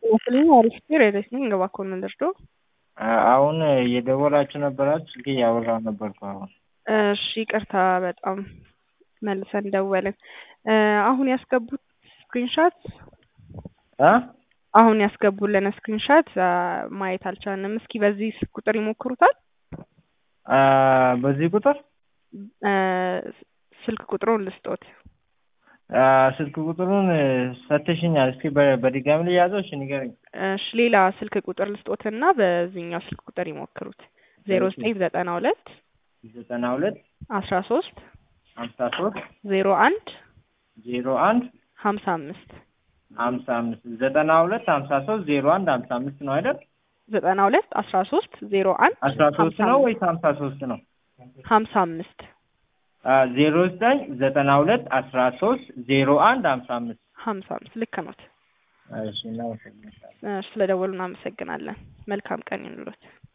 ይመስለኝ አሪፍ ሬሬስ ነኝ እባክዎን ምን ልርዳዎ? አሁን እየደወላችሁ ነበራችሁ ስልክ እያወራሁ ነበርኩ አሁን። እሺ ይቅርታ በጣም መልሰን ደወልን። አሁን ያስገቡት ስክሪንሻት እ አሁን ያስገቡልን ስክሪንሻት ማየት አልቻልንም። እስኪ በዚህ ስልክ ቁጥር ይሞክሩታል? በዚህ ቁጥር ስልክ ቁጥሩን ልስጦት። ስልክ ቁጥሩን ሰጥተሽኛል። እስኪ በ- በድጋሚ ልያዘው? እሺ ንገረኝ። እሺ ሌላ ስልክ ቁጥር ልስጦትና በዚህኛው ስልክ ቁጥር ይሞክሩት። ዜሮ ዘጠኝ ዘጠና ሁለት ዘጠና ሁለት አስራ ሶስት ሀምሳ ሶስት ዜሮ አንድ ዜሮ አንድ ሀምሳ አምስት ሀምሳ አምስት ዘጠና ሁለት ሀምሳ ሶስት ዜሮ አንድ ሀምሳ አምስት ነው አይደል? ዘጠና ሁለት አስራ ሶስት ዜሮ አንድ አስራ ሶስት ነው ወይስ ሀምሳ ሶስት ነው? ሀምሳ አምስት ዜሮ ዘጠኝ ዘጠና ሁለት አስራ ሶስት ዜሮ አንድ ሀምሳ አምስት ሀምሳ አምስት ልክ ኖት። እሺ እናመሰግናለን። ስለደወሉ እናመሰግናለን። መልካም ቀን ይኑሮት።